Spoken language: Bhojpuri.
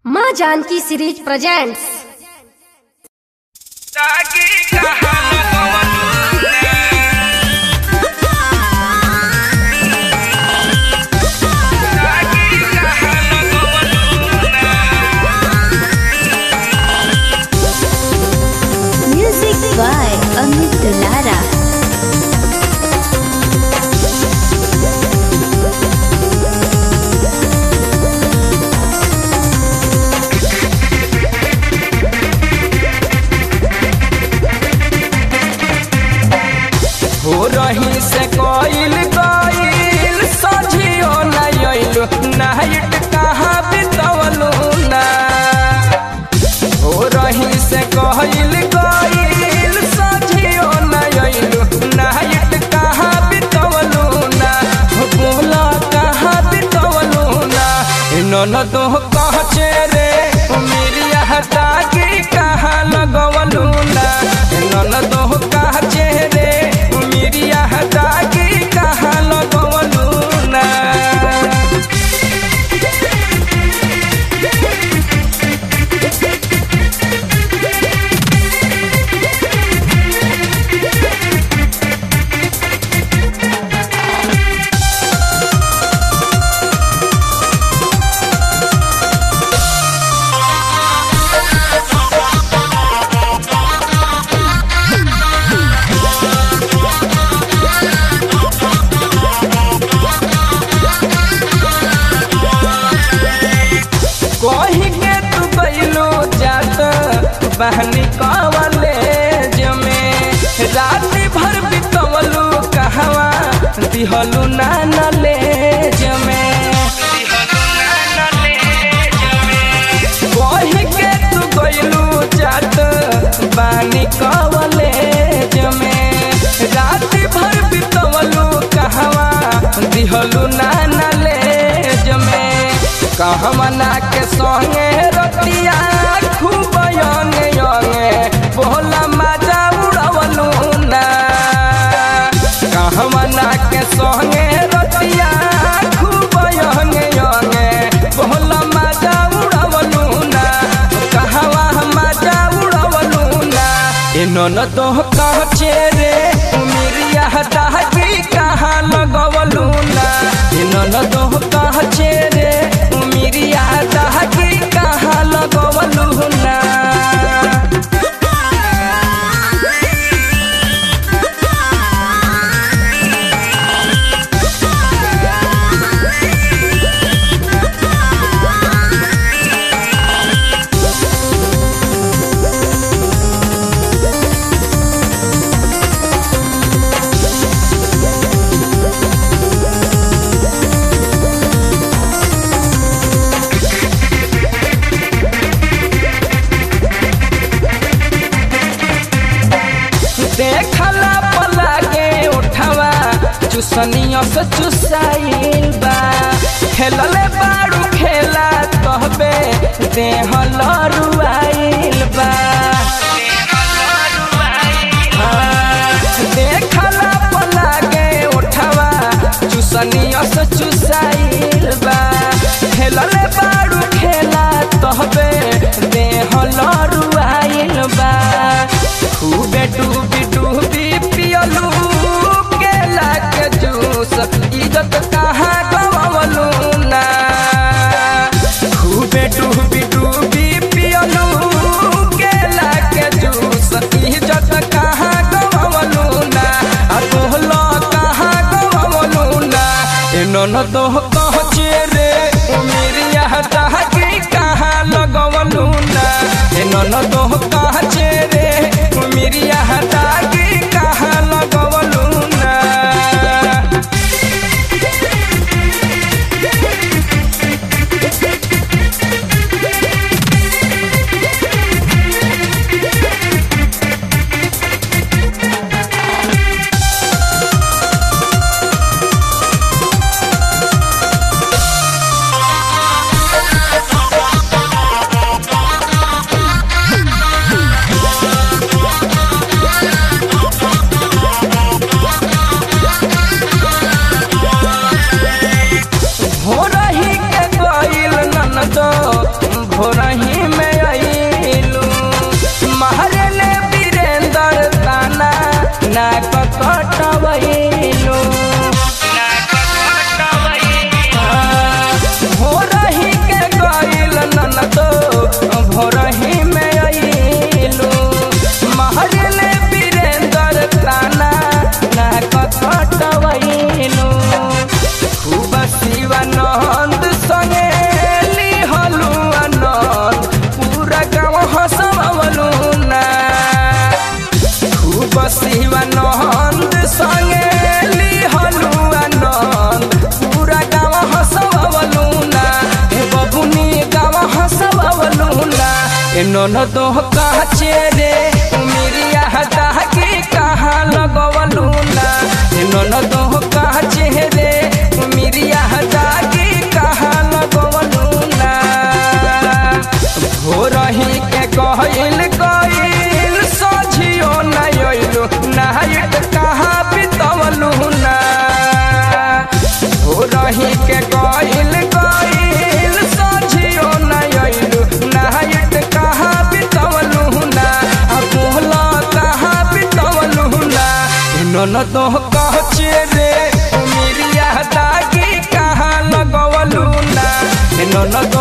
माँ जानकी सीरीज प्रेजेंट्स ताकि कहां Music by Amit Dulara. हो रही से कोइल कोइल सझियो नहीं आइलो नाइट कहाँ बितवलू ना हो रही से कोइल कोइल सझियो नहीं आइलो नाइट कहाँ बितवलू ना हो बोला कहाँ बितवलू ना नन तो कहचे रे मेरी हटा की कहाँ लगवलू ना नन तो कहचे रे मेरी हटा की कहाँ लगवलू ना कही के तू बैलो जात बहनी कवले जमे रात भर बितवलू कहवा दिहलू ना नले जमे कही के तू बैलो जात बहनी कवले जमे रात भर बितवलू कहवा दिहलू ना नले जमे कहमना के संगे रतिया खूब यंगे यंगे बोला मजा उड़वलू ना कहमना के संगे रतिया खूब यंगे यंगे बोला मजा उड़वलू ना कहवा मजा उड़वलू ना इन्होंने तो कहचे रे उमिरिया दागी कहाँ लगवलू ना इन्होंने तो कहचे रे उमिरिया दागी कहाँ लगवलू ना देखला पला के उठवा चुसनिया से चुसाइल बा खेलले बाड़ू खेला कहबे देह लरुआइल बा हाँ, देखला पला के उठवा चुसनिया से चुसाइल बा खेलले बाड़ू खेला कहबे देह लरुआइल बा खूबे डूबी डूबी पियलू केला के जूस इज्जत कहाँ गवलू ना खूबे डूबी डूबी पियलू केला के जूस इज्जत कहाँ गवलू ना आ तोहलो कहाँ गवलू ना इन्होंने तो कहचे रे उमिरिया दहकी कहाँ लगवलू ना इन्होंने तो कहचे रे उमिरिया दागी कहाँ लगवलू ना भोरही में अइलू महरले वीरेंद्र ताना ना कटवइलू भोरही के गइल ननदो भोरही में अइलू महरले वीरेंद्र ताना ना कटवइलू खूब शिवानंद संगे लिहलू आनंद पूरा गाँव हंसवलू ना खूब शिवानंद संगे लिहलू आनंद पूरा गाँव हंसवलू ना ए बबुनी गाँव हंसवलू ना ए ननदो काचे रे उमिरिया दागी कहाँ लगवलू ना ए ननदो काचे रे उमिरिया दागी कहाँ लगवलू ना भोरही के कहल गइल सझियो नहीं अइलू नाइट कहाँ बितवलू ना भोरही के कहल गइल सझियो नहीं अइलू नाइट कहाँ बितवलू ना आ बोला कहाँ बितवलू ना ननदो कहचे रे उमिरिया दागी कहाँ लगवलू ना ननदो